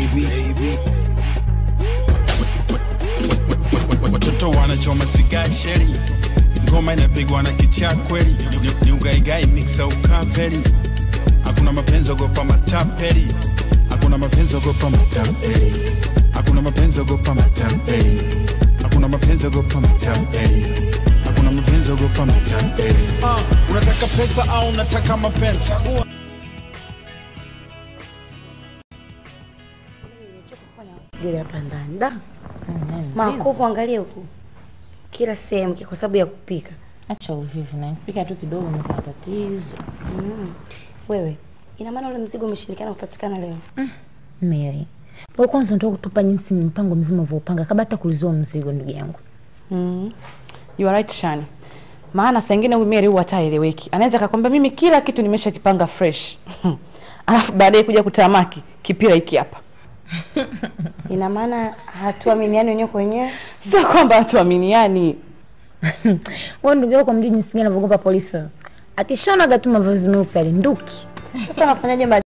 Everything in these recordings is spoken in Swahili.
baby, baby. Watoto wanachoma sigari sheri, ngoma inapigwa na kichaa kweli, Ni- ni ugaigai mixa ukaveri. Hakuna mapenzi ogopa matapeli, hakuna mapenzi ogopa matapeli, hakuna mapenzi ogopa matapeli, hakuna mapenzi ogopa matapeli, hakuna mapenzi ogopa matapeli. Ah, unataka pesa au unataka mapenzi? Chagua. Sijui hapa ndani da makovu, angalia huku kila sehemu kwa sababu ya kupika. Acha uvivu na pika tu kidogo ni kwa tatizo. Mm. Wewe, ina maana ule mzigo umeshindikana kupatikana leo? Mary. Wewe kwanza ndio kutupa jinsi mpango mzima ulivyopanga kabla hata kulizua mzigo ndugu yangu. Mm. You are right Shani. Maana saa ingine huyu Mary huwa hataeleweki. Anaweza akakwambia mimi kila kitu nimeshakipanga fresh. Alafu baadaye kuja kutamaki kipira hiki hapa. Ina maana hatuaminiani wenyewe kwa wenyewe? Sio kwamba hatuaminiani. Wewe ndugu yako mjui jinsi gani anavyogopa polisi. wewe. Akishonaga tu mavazi meupe alinduki. Sasa unafanyaje mbali?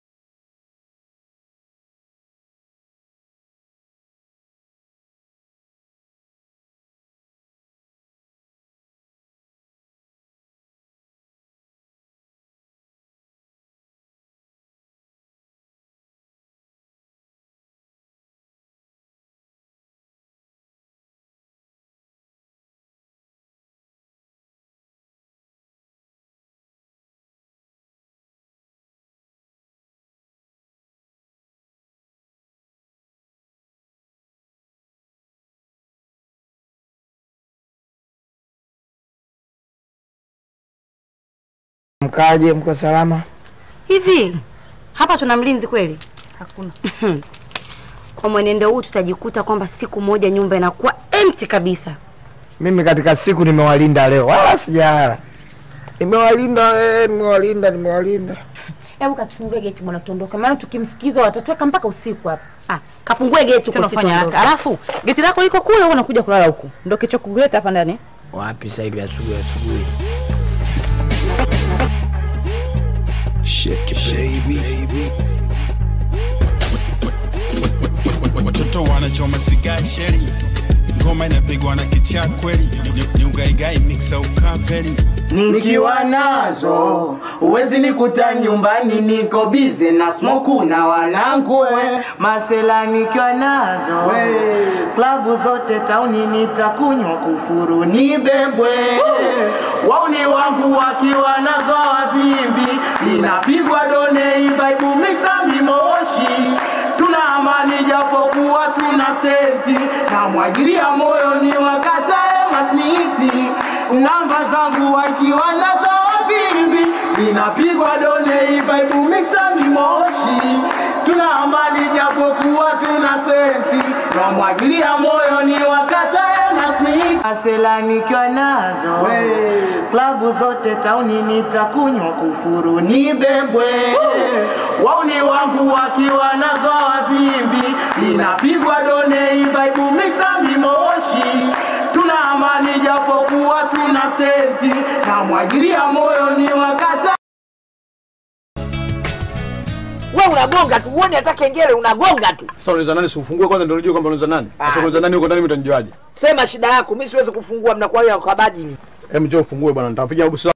Mkaje, mko salama? Hivi hapa tuna mlinzi kweli? Hakuna. Kwa mwenendo huu tutajikuta kwamba siku moja nyumba inakuwa empty kabisa. Mimi katika siku nimewalinda leo, wala sijala. Nimewalinda, eh, nimewalinda, nimewalinda. Hebu katufungue geti bwana tuondoke. Maana tukimsikiza watatuweka mpaka usiku hapa. Ah, kafungue geti Tena fanya haraka. Alafu geti lako liko kule wewe unakuja kulala huku. Ndio kicho kuleta hapa ndani. Wapi sasa hivi asubuhi asubuhi? Shake it, baby, baby. Watoto wanachoma sigari sheri, ngoma inapigwa na kichaa kweli, Ni- ni ugaigai mixa ukaveri. Nikiwa nazo uwezi nikuta nyumbani, niko bize na smoku na wanangu we. Masela nikiwa nazo klabu zote tauni nitakunywa kufuru nibebwe. Wauni wangu wakiwa nazo wavimbi, linapigwa done vibe mixa mimoshi tuna amani japokuwa sina senti, na mwagilia moyo ni wakatae masniti namba zangu wakiwa nazo vimbi, linapigwa done ibaibu mixa mimoshi tuna amani japokuwa sina senti, na mwagilia moyo ni wakatae masniti asela nikiwa nazo klabu zote tauni nitakunywa kufuru nibebwe wauni wangu wakiwa nazo wavimbi linapigwa done ibaibu mixa mimoshi tuna amani japokuwa sina senti na mwagilia moyo ni wakata Wewe unagonga tu, uone hata kengele unagonga tu. Sasa unaweza nani siufungue kwanza ndio unajua kwamba unaweza nani? Sasa unaweza nani huko ndani mimi utanijuaje? Sema shida yako, mimi siwezi kufungua, mnakuwa ya kabadi. Hem njoo ufungue bwana, nitapiga busu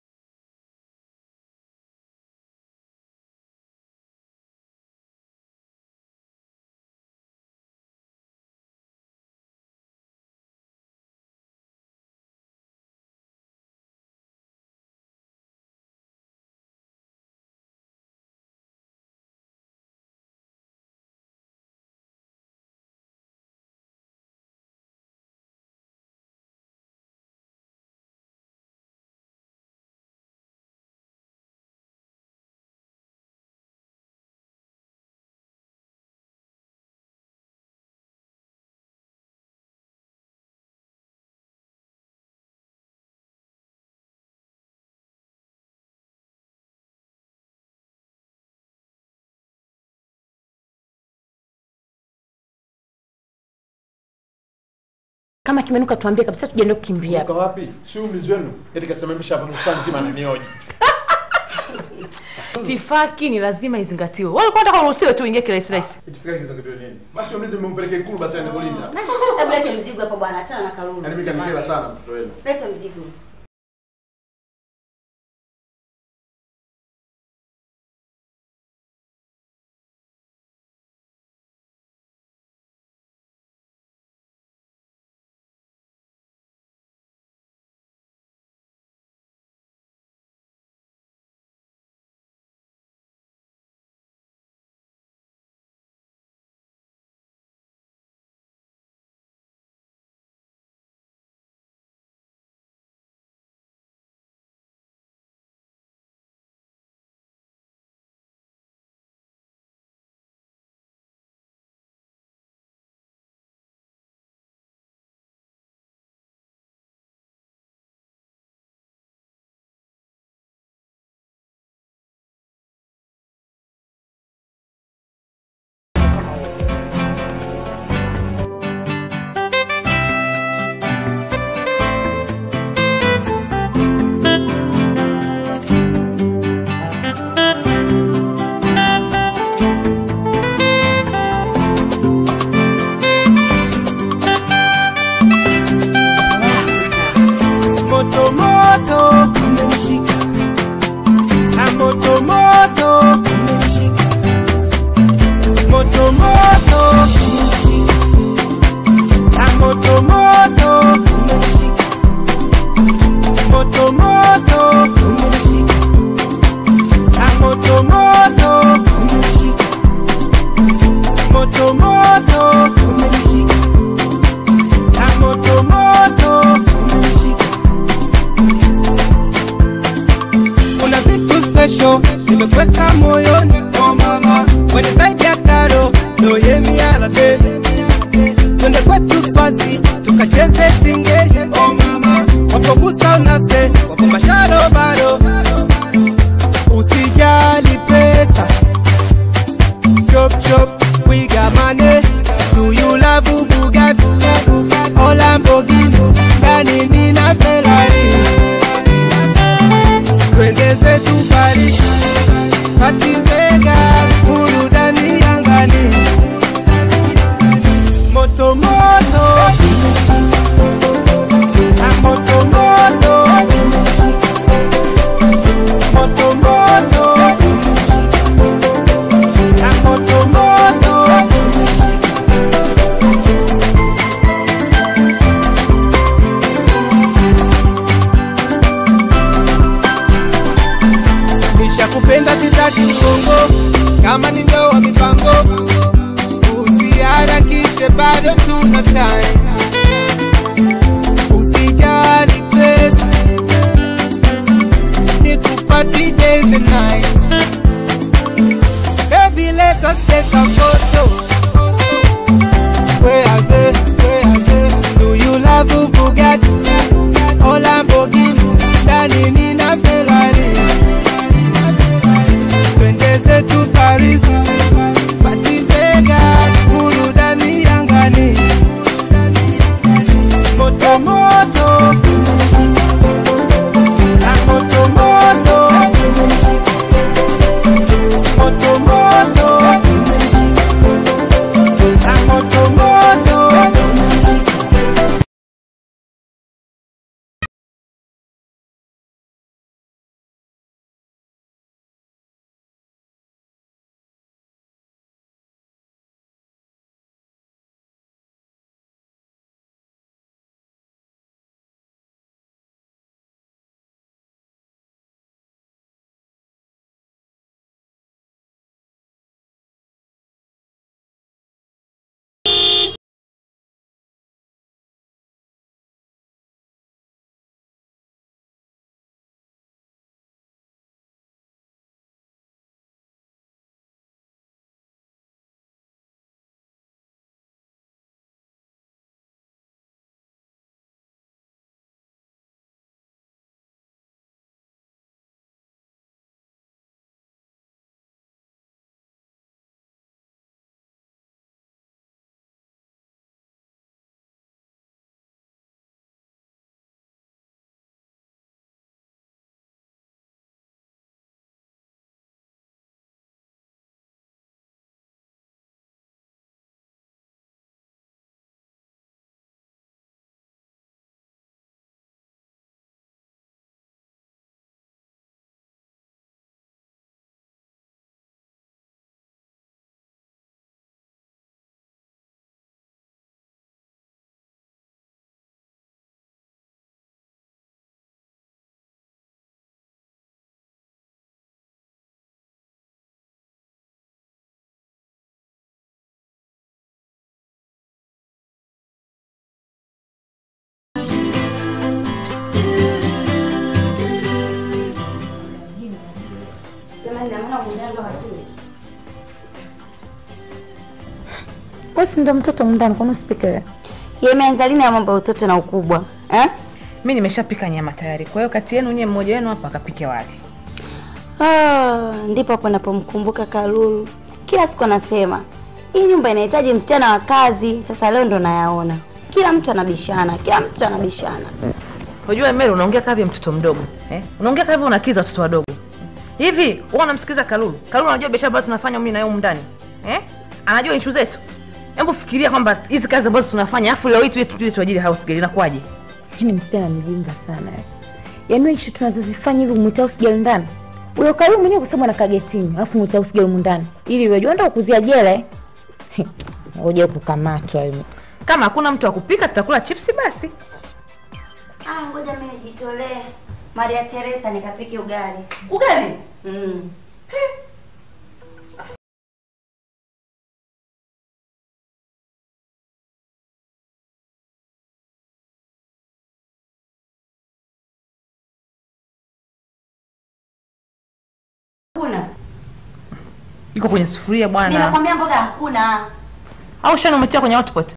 Kama kimenuka tuambie kabisa tujiende kukimbia. Uko wapi? Si mlinzi wenu. Eti kasimamisha hapa nusu saa nzima ananioji. Itifaki ni lazima izingatiwe. Wewe ulikuwa unataka uruhusiwe tu uingie kirahisi rahisi. Itifaki kinatakiwa nini? Basi mlinzi mmempeleke ikulu basi aende kulinda. Hebu lete mzigo hapo bwana, achana na Kalulu. Yaani mimi kanikera sana mtoto wenu. Lete mzigo. moto moto umemshika na moto moto umemshika moto moto umemshika na moto moto umemshika moto moto umemshika na moto moto umemshika moto moto umemshika na moto moto umemshika kuna vitu special nimekweka moyoni oh mama kwenye zaidi ya taro noyemialade twende kwetu swazi tukacheze singe oh mama wapogusa unase wapo masharo baro usijali pesa chop chop we got money do you love Bugatti or Lamborghini ndani nina Ferrari twende zetu Paris, Party Vegas, burudani angani, moto moto na moto moto, moto moto na moto moto. Nishakupenda sitaki uongo, kama ni ndoa mipango, usiharakishe, bado tuna time. Usijali pesa, nikupati days and nights. Baby, let us take a photo. Where are they? Where are they? Do you love Bugatti or Lamborghini? Ndani nina Ferrari twende zetu Paris, Party Vegas, burudani angani, moto moto na moto moto, moto moto Jamani, naona mwenendo hatuli. Wewe si ndo mtoto mndani, kwani usipike wewe? Yemeanza lini ya mambo ya utoto na ukubwa eh? mi nimeshapika nyama tayari kwa hiyo kati yenu nyie mmoja wenu hapa akapike wali Ah, ndipo hapo napomkumbuka Kalulu. Kila siku anasema hii nyumba inahitaji msichana wa kazi. Sasa leo ndo nayaona, kila mtu anabishana, kila mtu anabishana. unajua Mary unaongea kama vile mtoto mdogo eh? unaongea kama vile unakiza watoto wadogo hivi wewe unamsikiliza Kalulu Kalulu anajua biashara ambazo tunafanya mimi na yeye humu ndani eh? anajua issue zetu hebu fikiria kwamba hizi kazi ambazo tunafanya afu leo hii tuwe tuwe tuajiri house girl inakuwaje Yaani msichana mjinga sana. Yaani wewe ishu tunazozifanya hivi mwita usijali ndani. Huyo karibu mwenyewe kwa sababu anakaa getini, alafu mwita usijali humu ndani. Ili wewe uende kukuzia jela. eh? Ngoja kukamatwa wewe. kama hakuna mtu wa kupika tutakula chipsi basi Ah, ngoja mimi nijitolee Maria Teresa nikapike ugali. ugali Mm. Hakuna. iko kwenye sufuria bwana Nimekwambia mboga hakuna. au shana umetia kwenye hotpot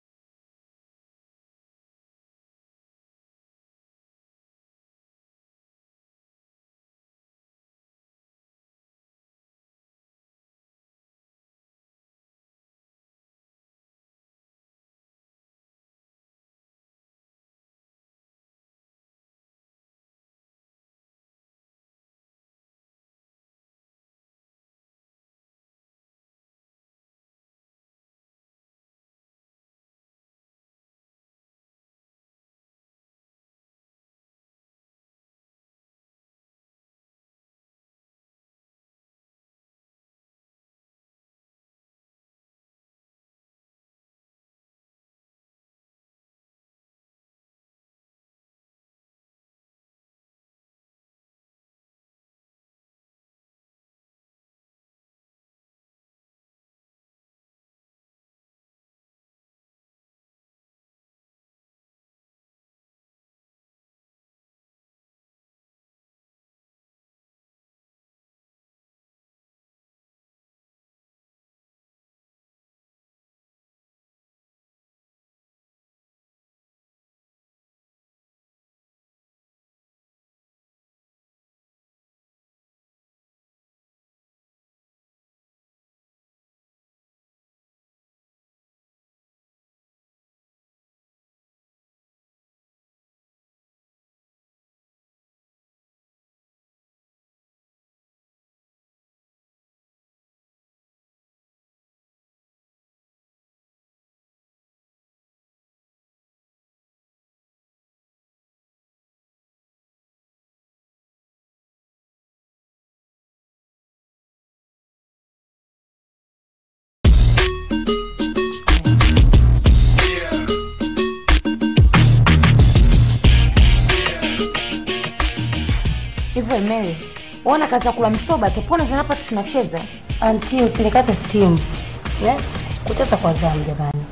Hivyo Mary, uona kazi ya kula msoba tupone sana hapa tunacheza. Anti, usinikate steam. Yeah? Kuteta kwa zamu jamani.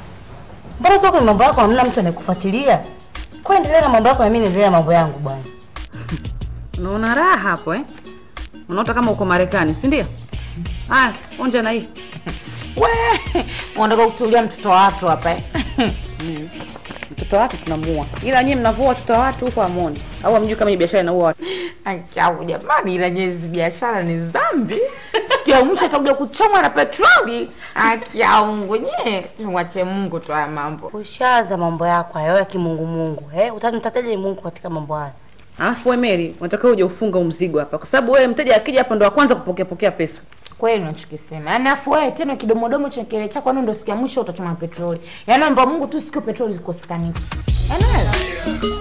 Mbona toka ni mambo yako hamna mtu anayekufuatilia? Kwa endelea na mambo yako na mimi niendelee na mambo yangu bwana. unaona raha hapo eh unaota kama uko marekani si ndio haya onja na hii We, unataka kutulia mtoto wa watu hapa eh? mtoto wa watu tunamua ila nyie mnavua watoto wa watu huko amoni au amjui kama hii biashara inaua watu Achabu jamani, ila nyezi biashara ni dhambi. Sikia mwisho atakuja kuchomwa na petroli. Akia Mungu nye, mwache Mungu tu haya mambo. Ushaza mambo yako hayo ya kimungu mungu. Eh, utanitateje Mungu katika mambo haya? alafu we Mary unatakiwa uje ufunga huu mzigo hapa kwa sababu wewe mteja akija hapa ndo wa kwanza kupokea pokea pesa Kweli unachokisema. Yaani afu wewe tena kidomodomo cha kile chako yani ndio sikia mwisho utachoma petroli. Yaani naomba Mungu tu sikio petroli zikosekane. Yaani wewe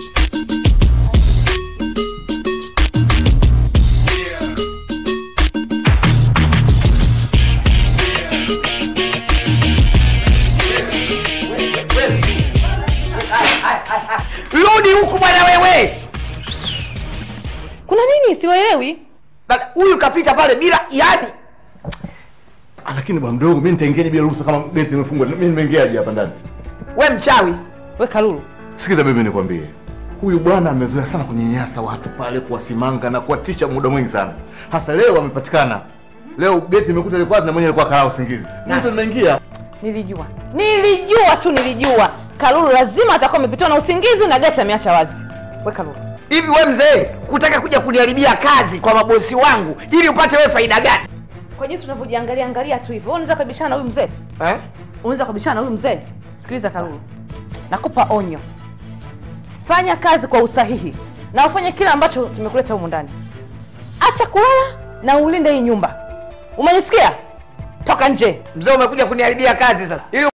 Rudi huku bwana wewe. kuna nini siwaelewi Baba, Huyu kapita pale bila yani. Ah, lakini bwana mdogo, mimi nitaingiaje bila ruhusa kama geti imefungwa? Mimi nimeingiaje hapa ndani? We mchawi. we kalulu Sikiza mimi nikwambie, huyu bwana amezoea sana kunyanyasa watu pale, kuwasimanga na kuwatisha muda mwingi sana. Hasa leo amepatikana. Leo geti imekuta ilikuwa na mwenye alikuwa kalaa usingizi. Mimi ndo nimeingia. Nilijua, nilijua tu, nilijua Kalulu lazima atakuwa amepitiwa na usingizi na geti ameacha wazi. We Kalulu, Hivi we mzee, kutaka kuja kuniharibia kazi kwa mabosi wangu ili upate we faida gani kwa jinsi unavyojiangalia angalia tu hivyo, wewe unaweza kabishana na huyu mzee? eh? Unaweza kabishana na huyu mzee? Sikiliza Kalulu, nakupa onyo, fanya kazi kwa usahihi na ufanye kile ambacho kimekuleta humu ndani. Acha kulala na ulinde hii nyumba, umenisikia? Toka nje. Mzee, umekuja kuniharibia kazi sasa ili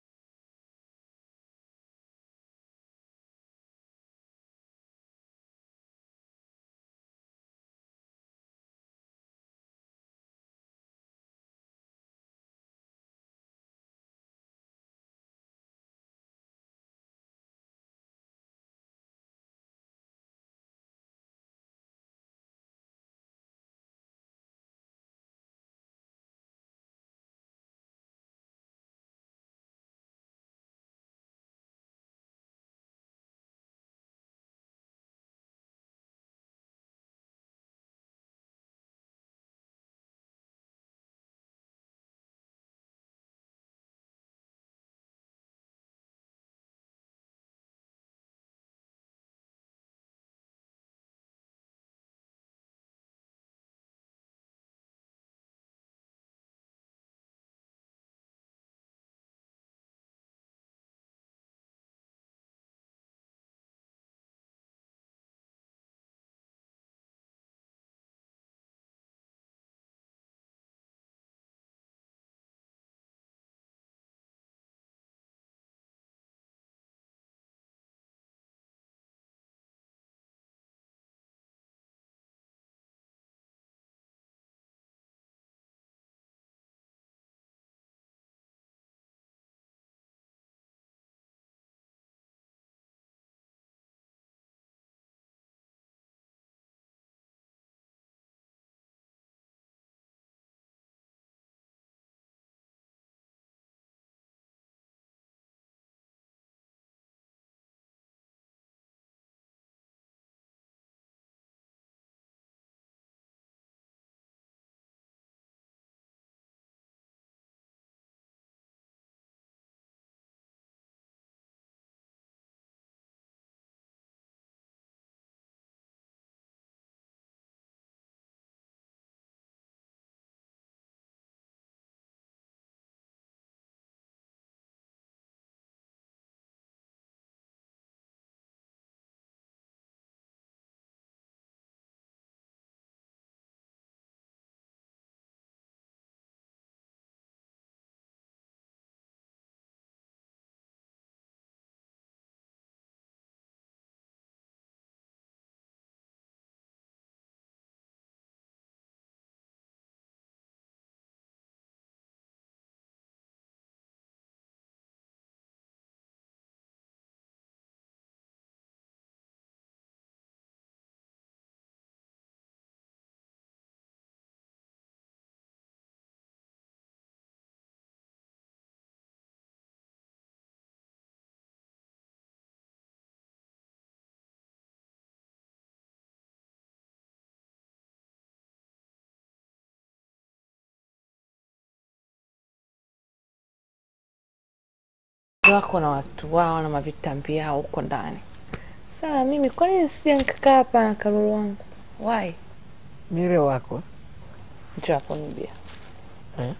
wako na watu wao na mavitambi yao huko ndani. Sasa mimi kwa nini sija nikakaa hapa na Karolo wangu? Why? mire wako Njoo hapo ni bia. Eh?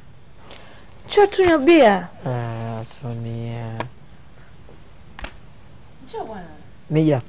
Njoo tunywe bia. ah, Sonia Njoo bwana. nija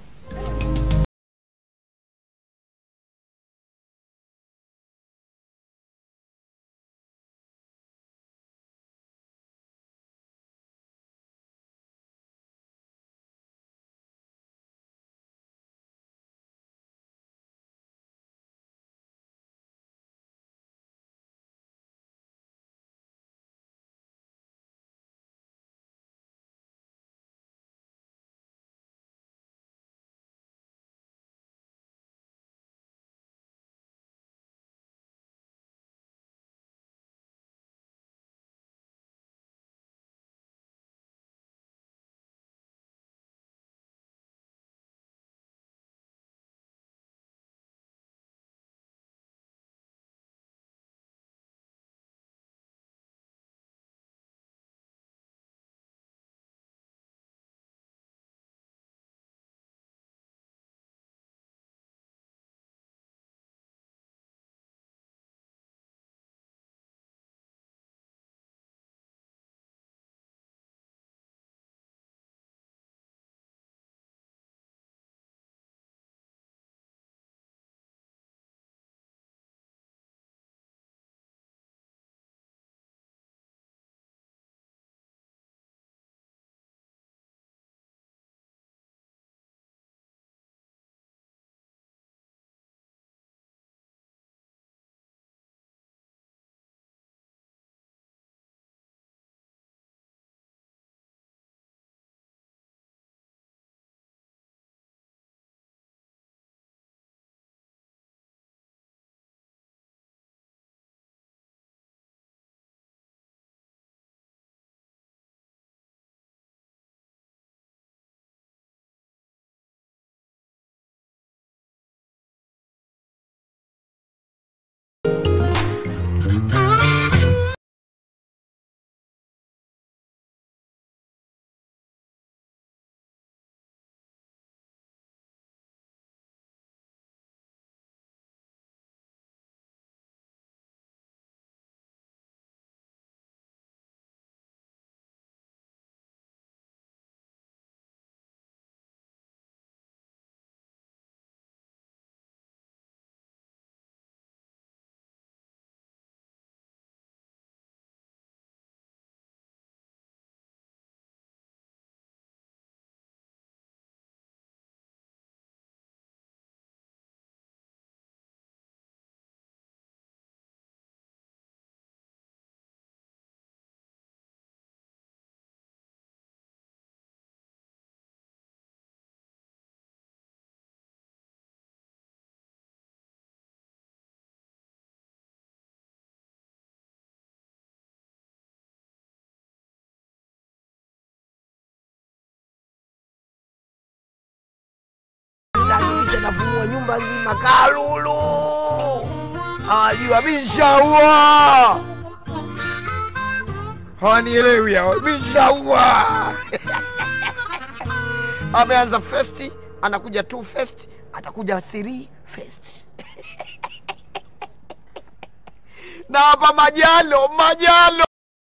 nafumua nyumba nzima. Kalulu hawajua mishaua, hawanielewi hao, mishaua ameanza first, anakuja two first, atakuja three first na hapa majalo majalo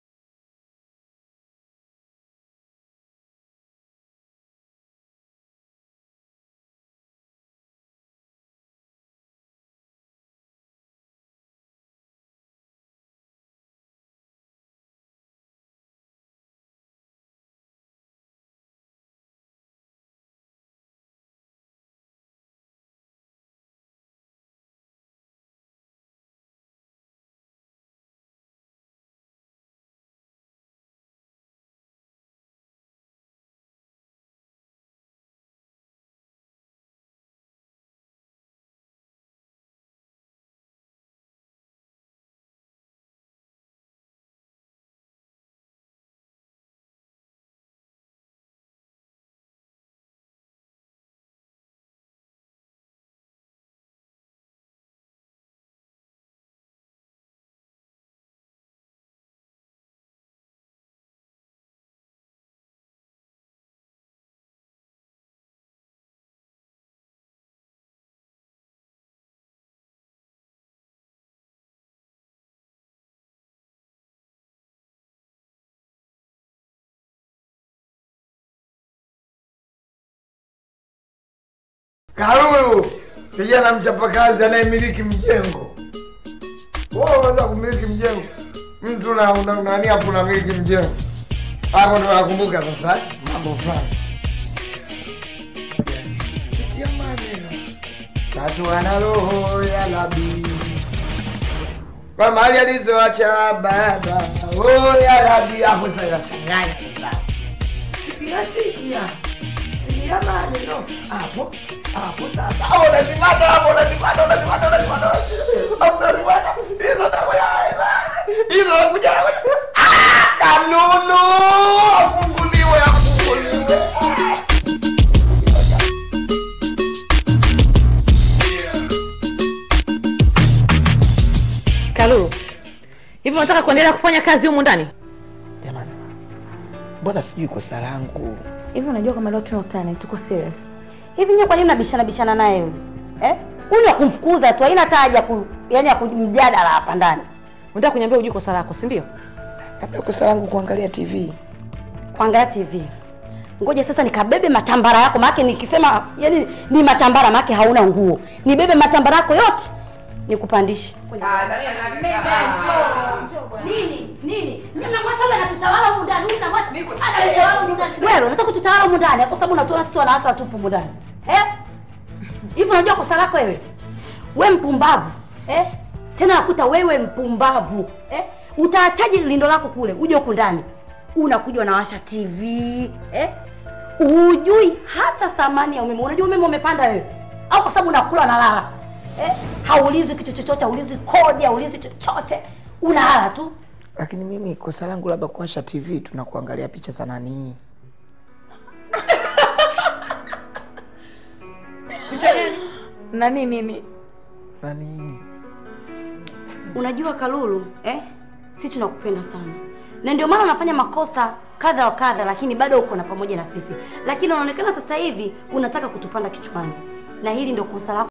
Kalulu, kijana mchapakazi anayemiliki mjengo. Wewe unaweza kumiliki mjengo, mtu na una- nani hapo unamiliki mjengo hapo, ndo nakumbuka sasa mambo fulani. Sikia maneno tatu, ana roho ya labi kwa mali alizoacha baba, oh ya labi, hapo sasa inachanganya sasa. Sikia, sikia sikia maneno hapo hapo sasa. Hapo unazimata hapo, unazimata, unazimata, unazimata, unazimata. Hizo ndio ya hizo nakuja ah, kanunu afunguliwe, afunguliwe. Kalulu, hivi unataka kuendelea kufanya kazi humu ndani? Jamani, mbona sijui kosa langu? Hivi unajua kama leo tuna utani, tuko serious. Hivi nyewe kwa nini unabishana bishana naye yule? Eh? Huyu ni wa kumfukuza tu, haina hata haja ku yani ya kumjadala hapa ndani. Unataka kuniambia ujui kosa lako, si ndio? Labda kosa langu kuangalia TV. Kuangalia TV. Ngoja sasa nikabebe matambara yako, maana nikisema yani ni matambara maana hauna nguo. Nibebe matambara yako yote nikupandishe. Nini? Nini? Mimi namwacha wewe anatutawala huko ndani, huyu namwacha. Anatutawala huko ndani. Wewe unataka kututawala huko ndani kwa sababu unatoa sisi wanawake watupu huko ndani. Eh? Hivi unajua kosa lako wewe? We mpumbavu. Eh? Tena nakuta wewe mpumbavu. Eh? Utaachaje lindo lako kule uje huku ndani? Unakuja unawasha TV, eh? Hujui hata thamani ya umeme. Unajua umeme umepanda wewe? Au kwa sababu unakula na lala? Eh? Haulizi kitu chochote, haulizi kodi, haulizi chochote. Unalala tu. Lakini mimi kosa langu labda kuwasha TV tunakuangalia picha za nani? Nani nini? Nani? Unajua Kalulu, eh? Sisi tunakupenda sana. Na ndio maana unafanya makosa kadha wa kadha lakini bado uko na pamoja na sisi. Lakini unaonekana sasa hivi unataka kutupanda kichwani. Na hili ndio kosa lako.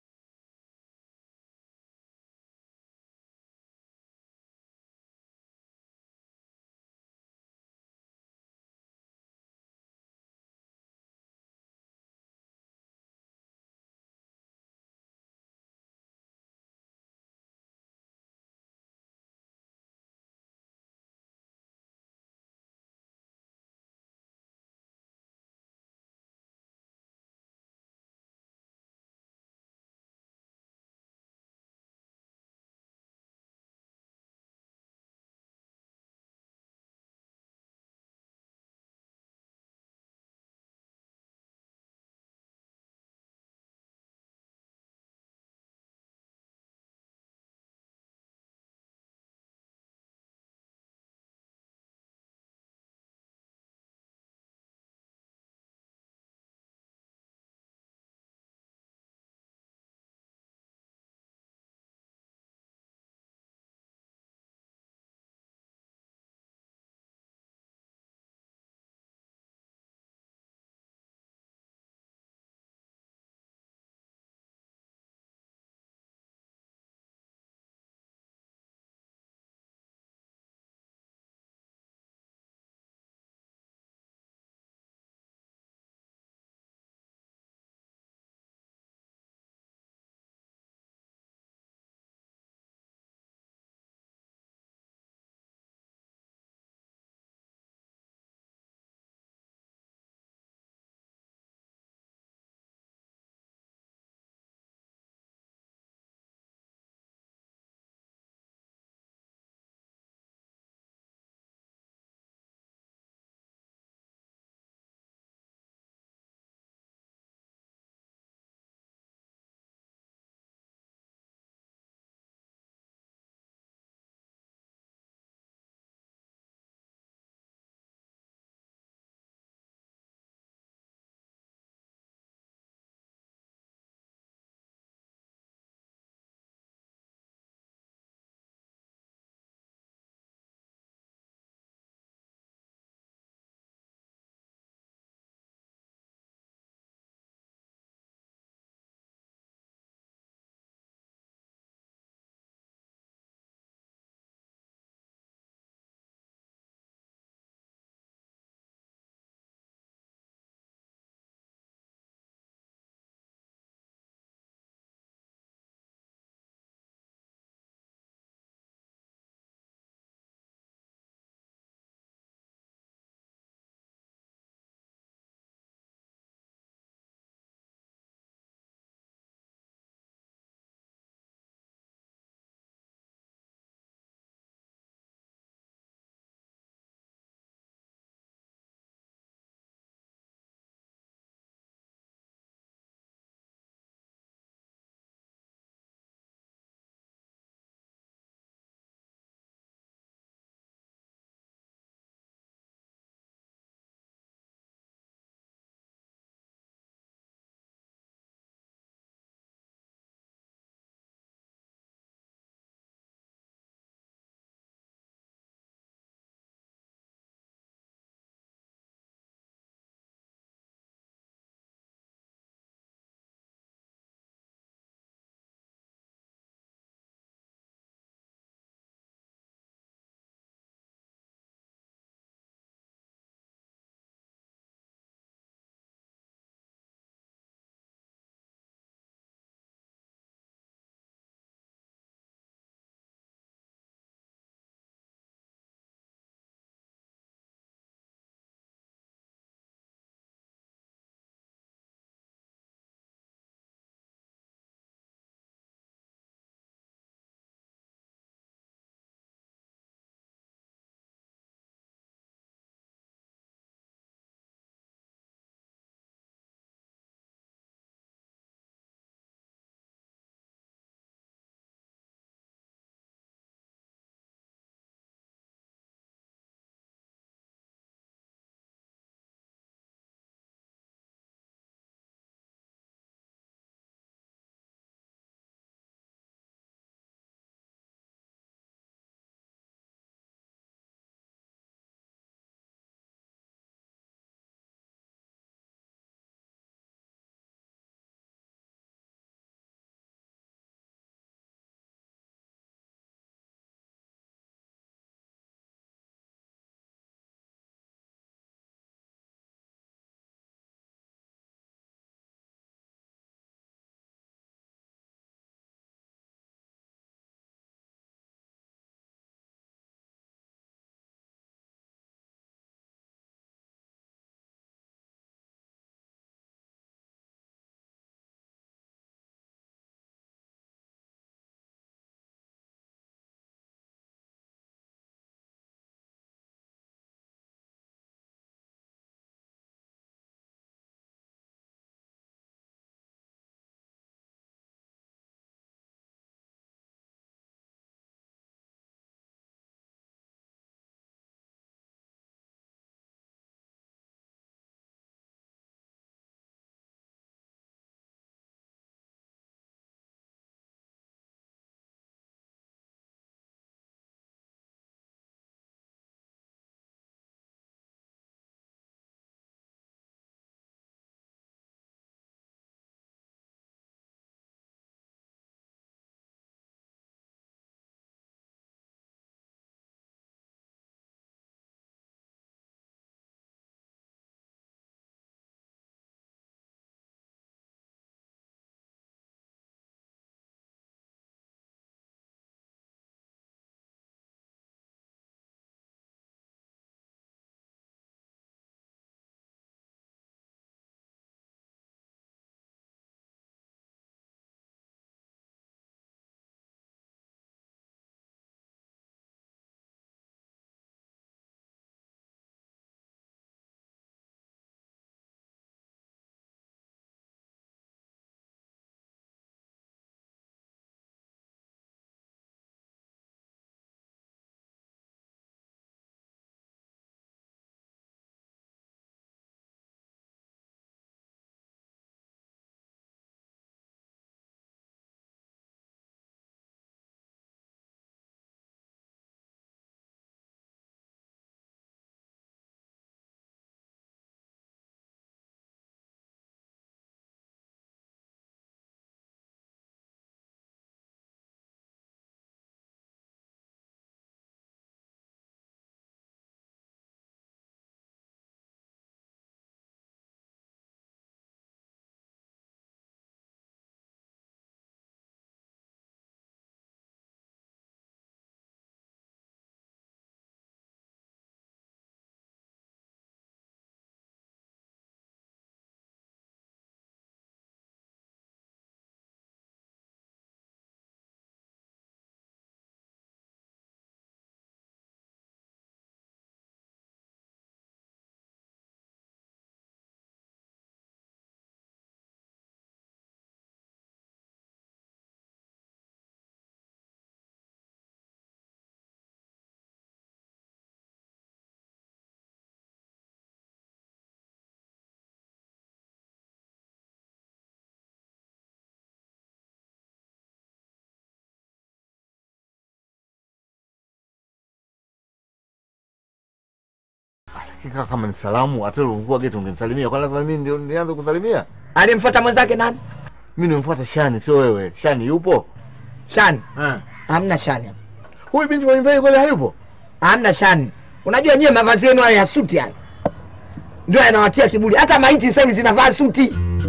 Kika kama ni salamu, hata ulivua geti ungenisalimia. Kwa lazima mimi ndio nianze kusalimia? Alimfuata mwenzake nani? Mimi nimemfuata Shani, sio wewe. Shani yupo? Shani. Eh. Hamna Shani hapa. Huyu binti wa nyumbani kweli hayupo? Hamna Shani. Unajua nyie mavazi yenu haya ya suti haya ndio yanawatia kiburi. Hata maiti sasa hivi zinavaa suti.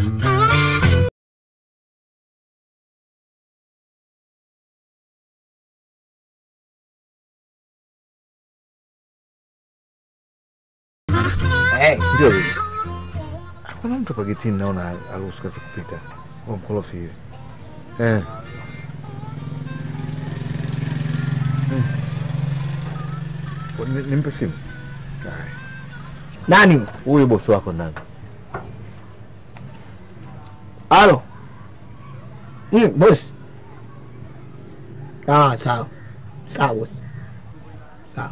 Eh, ndio hivi. Kuna mtu kwa getini naona aruhusu kazi kupita. Kwa mkorofi hivi. Eh. Hmm. Ni- Nimpe simu. Haya. Nani? Huyu bosi wako ndani. Halo. Mm, boss. Ah, sawa. Sawa boss. Sawa.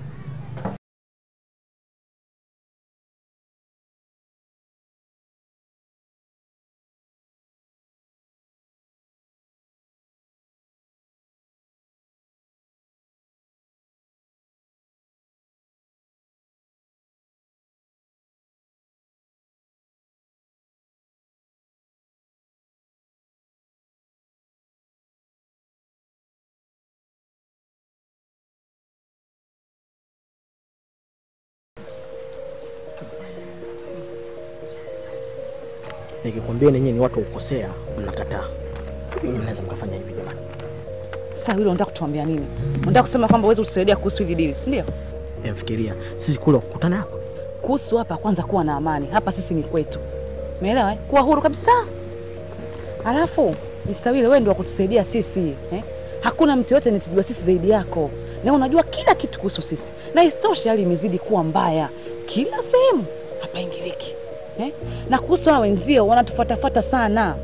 Nikikwambia ninyi ni watu wa kukosea, mnakataa. Ninyi mnaweza mkafanya hivi jamani. Sasa hilo unataka kutuambia nini? Unataka kusema kwamba uweze kutusaidia kuhusu hili dili, si ndio? Emfikiria sisi kule kukutana hapa, Kuhusu hapa, kwanza kuwa na amani. Hapa sisi ni kwetu, umeelewa? Eh? Kuwa huru kabisa. Alafu Mr. Wile, wewe ndio wa kutusaidia sisi eh? Hakuna mtu yote anatujua sisi zaidi yako, na unajua kila kitu kuhusu sisi, na isitoshe hali imezidi kuwa mbaya kila sehemu, hapaingiliki eh? Na kuhusu hao wenzio wanatufuatafuata sana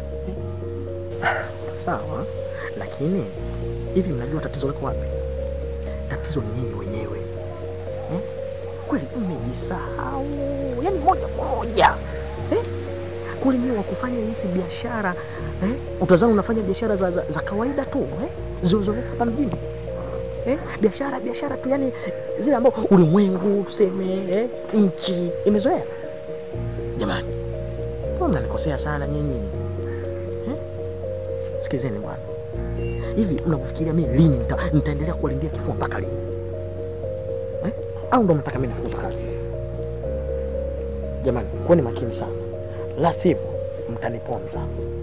sawa, lakini hivi mnajua tatizo liko wapi? Tatizo ni nyinyi wenyewe eh? Kweli mmejisahau, yaani moja kwa moja eh? Kule nyinyi wa kufanya hizi biashara eh? Utazani unafanya biashara za, za, za kawaida tu eh? Zilizoleka hapa mjini eh? Biashara biashara tu, yani zile ambao ulimwengu tuseme eh? Nchi imezoea. Jamani, mbona mnanikosea sana nyinyi eh? Sikilizeni bwana, hivi mnakufikiria mimi lini nita, nitaendelea kuwalindia kifua mpaka lini eh? Au ndo mnataka mimi nifukuzwe kazi? Jamani, kuweni makini sana, la sivyo mtaniponza.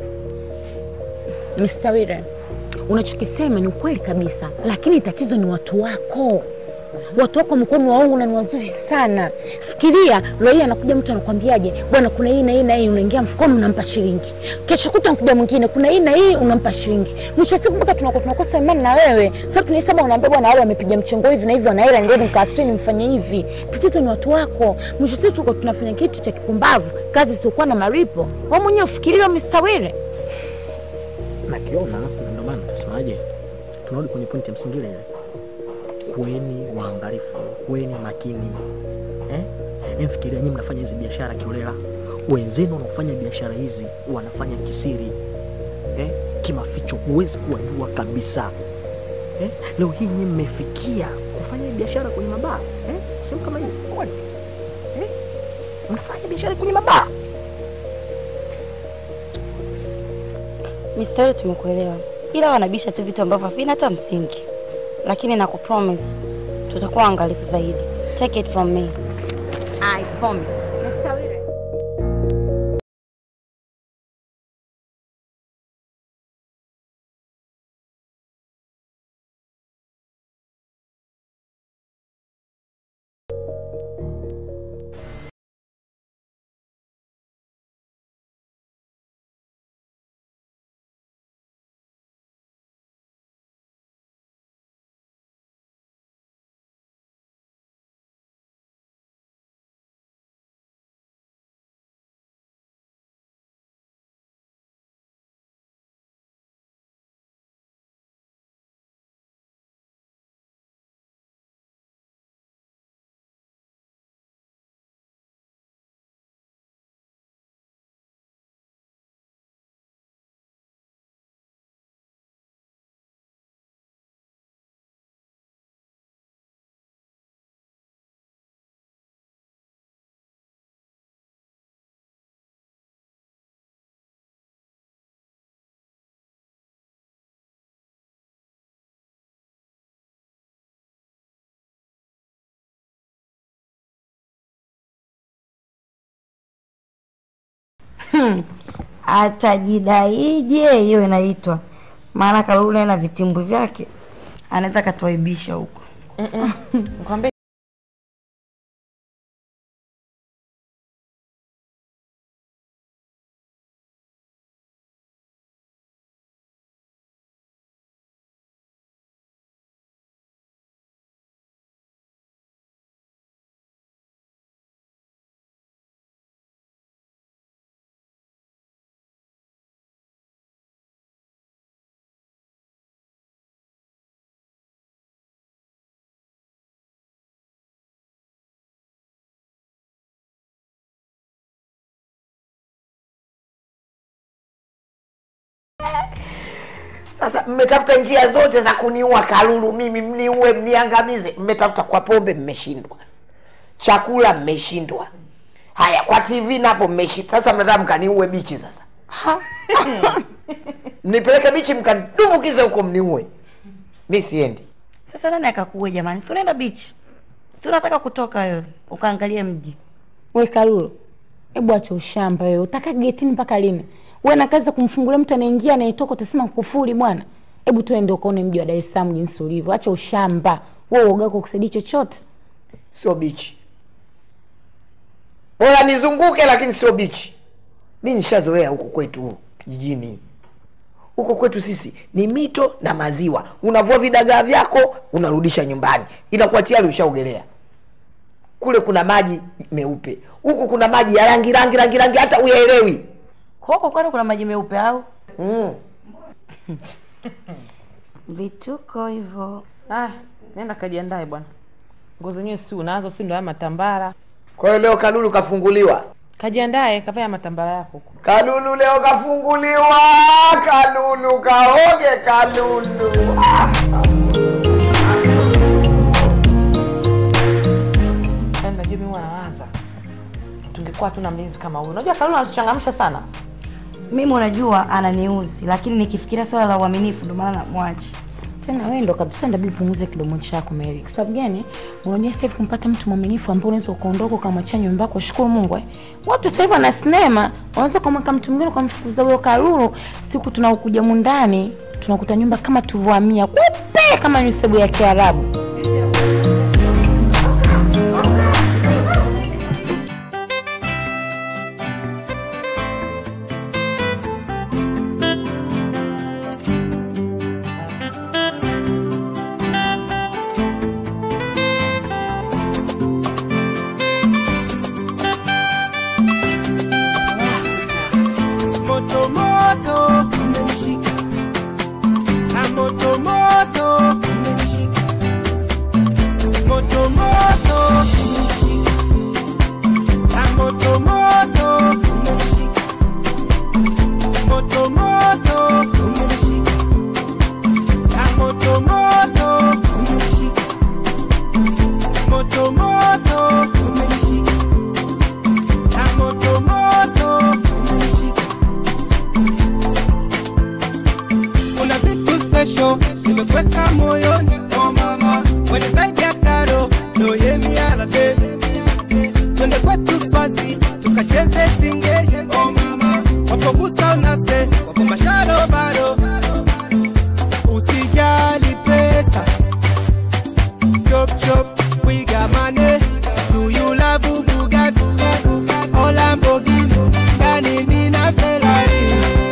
Mr. Wire, unachokisema ni ukweli kabisa, lakini tatizo ni watu wako. Watu wako wamekuwa ni waongo na ni wazushi sana. Fikiria leo hii anakuja mtu anakwambiaje, bwana, kuna hii na hii na hii, unaingia mfukoni unampa shilingi. Kesho kutwa anakuja mwingine, kuna hii na hii, unampa shilingi. Mwisho wa siku mpaka tunakuwa tunakosa imani na wewe. Sasa tunahesabu, unaambia bwana, wale wamepiga mchongo hivi na hivi, wana hela, ndio nikawasitini mfanye hivi. Tatizo ni watu wako. Mwisho wa siku tuko tunafanya kitu cha kipumbavu, kazi siokuwa na maripo. Wewe mwenyewe ufikirie, Mr. Wire. nakiona na ndio maana tunasemaje, tunarudi kwenye pointi ya msingi ile ile. Kuweni waangalifu, kuweni makini eh? Emfikiria nyinyi mnafanya hizi biashara kiolela, wenzenu wanaofanya biashara hizi wanafanya kisiri eh? Kimaficho, huwezi kuwajua kabisa eh? Leo hii nyinyi mmefikia kufanya biashara kwenye mabaa eh? Sehemu kama hiyo kwani eh? Mnafanya biashara kwenye mabaa Mr. Wile, tumekuelewa, ila wanabisha tu vitu ambavyo havina hata msingi, lakini na kupromise tutakuwa angalifu zaidi. Take it from me. I promise. Hmm. Atajidaije hiyo inaitwa, maana Kalulu naye na vitimbwi vyake anaweza akatuaibisha huko. Nikwambie Sasa mmetafuta njia zote za kuniua Kalulu, mimi mniue, mniangamize. Mmetafuta kwa pombe, mmeshindwa. Chakula mmeshindwa. Haya, kwa TV napo mmeshindwa. Sasa mnataka mkaniue bichi sasa. Ha? Mnipeleke bichi mkadumbukize huko mniue. Mi siendi. Sasa nani akakuue jamani? Si unaenda beach? Si unataka kutoka wewe ukaangalie mji? We Kalulu, hebu acha ushamba wewe. Utaka getini mpaka lini? Wewe na kazi ya kumfungulia mtu anaingia anayetoka utasema kufuri bwana. Hebu tuende ukaone mji wa Dar es Salaam jinsi ulivyo. Acha ushamba. Wewe uoga wako kusaidia chochote. Sio bichi. Bora nizunguke lakini sio bichi. Mi nishazoea huku kwetu kijijini. Huko kwetu sisi ni mito na maziwa. Unavua vidagaa vyako, unarudisha nyumbani, inakuwa tayari ushaogelea. Kule kuna maji meupe, huku kuna maji ya rangi rangi rangi rangi, hata uyaelewi. Huko kwani kuna maji meupe au? Mm. Vituko hivyo. ah, nenda kajiandae bwana. Nguo zenyewe si unazo, si ndo haya matambara. Kwa hiyo leo Kalulu kafunguliwa. Kajiandae, kavaa matambara yako huko. Kalulu leo kafunguliwa. Kalulu kaoge, Kalulu. Ah. Yaani najua mimi huwa nawaza tungekuwa tuna mlinzi kama huyu. Unajua Kalulu anatuchangamsha sana. Mimi unajua ananiuzi, lakini nikifikiria swala la uaminifu ndo maana namwachi. Tena wewe ndo kabisa ndabi upunguze kidomo chako Mary. Kwa sababu gani? Unajua sasa hivi kumpata mtu mwaminifu ambaye unaweza ukaondoka ukamwachia nyumba yako, shukuru Mungu eh. Watu sasa hivi wana sinema, unaweza kumweka mtu mwingine ukamfukuza huyo Kalulu, siku tunaokuja mundani tunakuta nyumba kama tulivyohamia kupe kama nyusebu ya Kiarabu. moto moto umeshika na moto moto umeshika moto moto umeshika na moto moto umeshika moto moto umeshika na moto moto umeshika moto moto umeshika na moto moto umeshika kuna vitu special nimekweka moyoni oh mama kwenye zaidi ya karo ndo yemialade twende kwetu swazi tukacheze singe oh mama wapogusa unase wapo masharo bado usijali pesa chop chop we got money do you love Bugatti or Lamborghini ndani nina Ferrari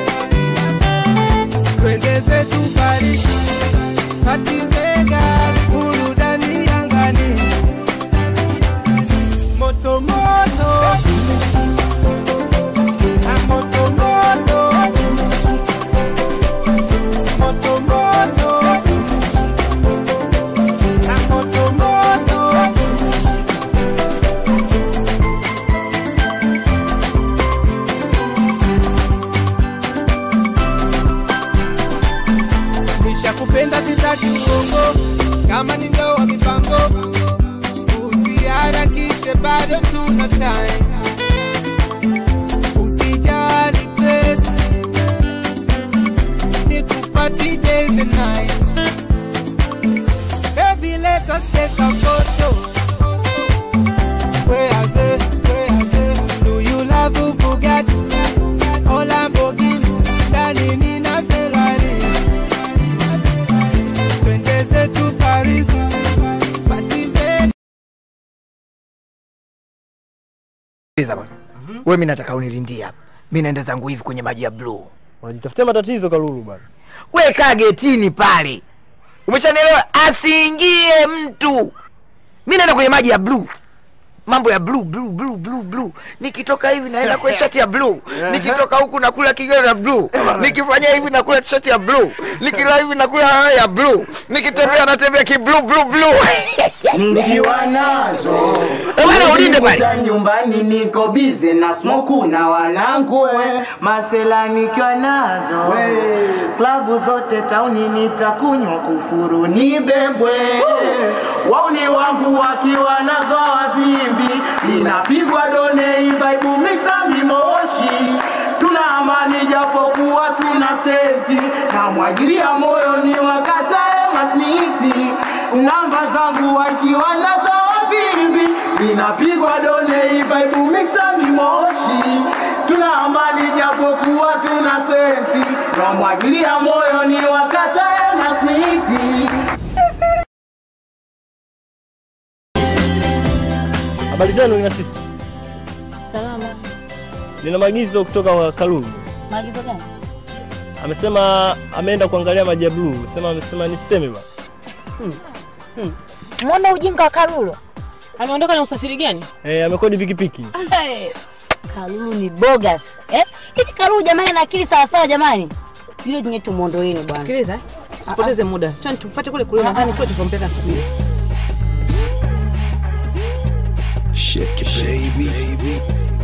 twende zetu Paris, Party Vegas, burudani angani, moto moto na moto moto, moto moto na moto moto. Nishakupenda sitaki uongo, kama ni ndoa mipango, usiharakishe, bado tuna time. Usijali pesa, nikupati days and nights. Baby, let us take a photo. Where are they? Where are they? Do you love Bugatti Sikiliza bwana, wewe mimi nataka unilindie hapa. Mimi naenda zangu hivi kwenye maji ya blue. Unajitafutia matatizo Kalulu bwana. We kaa getini pale, umeshanielewa? Asiingie mtu. Mimi naenda kwenye maji ya blue, mambo ya blue blue blue blue blue. Nikitoka hivi naenda kwenye shati ya blue, nikitoka huku nakula kinywa ya blue, nikifanya hivi nakula shati ya blue, nikila hivi nakula ya blue, nikitembea natembea ki blue blue blue. nikiwa nazo Eh, bwana, ulinde pale. Nikuta nyumbani niko bize na smoku na wanangu we. masela nikiwa nazo klabu zote tauni nitakunywa kufuru nibebwe wauni wangu wakiwa nazo wavimbi inapigwa done ibaibu mixa mimoshi tuna amani japokuwa sina senti namwagilia moyo ni wakatae masniti namba zangu wakiwa nazo wavimbi inapigwa done ibaibu mixa mimoshi tuna amani japokuwa sina senti namwagilia moyo ni wakatae masniti Habari zenu ina sister. Salama. Nina maagizo kutoka kwa Kalulu. Maagizo gani? Amesema ameenda kuangalia maji ya blue. Sema amesema niseme bwana. Mwona ujinga wa Karulo. Ameondoka na usafiri gani? Eh, amekodi pikipiki. Kalulu ni bogus. Eh? Hivi Kalulu jamani ana akili sawa sawa jamani. Hilo jinye tumuondoeni bwana. Sikiliza, usipoteze muda. Twende tupate kule kule nadhani kule tulipompeleka siku ile. Shake it, baby.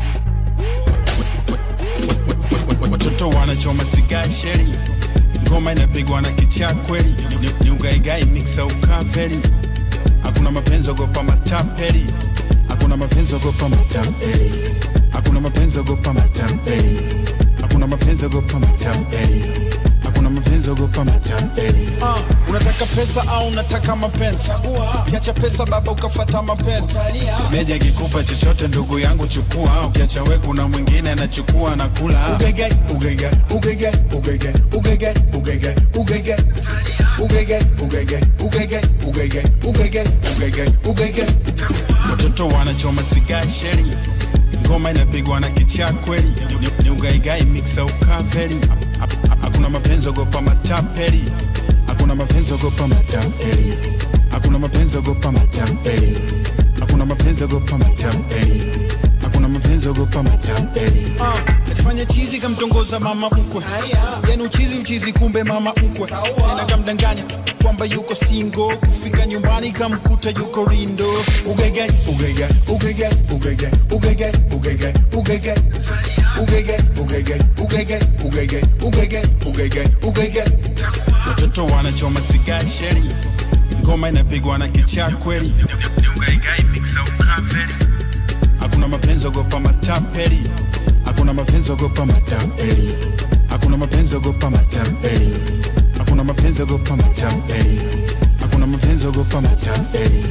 Watoto wanachoma sigaa sheri, ngoma inapigwa na kichaa kweli, Ni- ni ugaigai mixa ukaveri. Hakuna mapenzi ogopa matapeli, hakuna mapenzi ogopa matapeli, hakuna mapenzi ogopa matapeli, hakuna mapenzi ogopa matapeli, hakuna mapenzi ogopa matapeli. Ah, unataka pesa au unataka mapenzi? Chagua. Ukiacha pesa baba ukafata mapenzi. Meja kikupa chochote ndugu yangu chukua, ukiacha we kuna mwingine anachukua na kula. Ugege, ugege, ugege, ugege, ugege, ugege, ugege. Ugege, ugege, ugege, ugege, ugege, ugege, ugege. Watoto wanachoma sigaa sheri, ngoma inapigwa na kichaa kweli, Ni- ni ugaigai mixa ukaveri. Ha- ha- Hakuna mapenzi ogopa matapeli, hakuna mapenzi ogopa matapeli, hakuna mapenzi ogopa matapeli, hakuna mapenzi ogopa matapeli, hakuna mapenzi ogopa matapeli. Kajifanya chizi kamtongoza mama mkwe, yani uchizi uchizi, kumbe mama mkwe tena kamdanganya kwamba yuko single, kufika nyumbani kamkuta yuko rindo. Ugege, ugege, ugege, ugege, ugege, ugege, ugege, ugege, ugege, ugege, ugege, ugege, ugege, ugege. Watoto wanachoma sigaa sheri, ngoma inapigwa na kichaa kweli, Ni ugaigai mixa ukaveri. Hakuna mapenzi ogopa matapeli, hakuna mapenzi ogopa matapeli, hakuna mapenzi ogopa matapeli, hakuna mapenzi ogopa matapeli, hakuna mapenzi ogopa matapeli.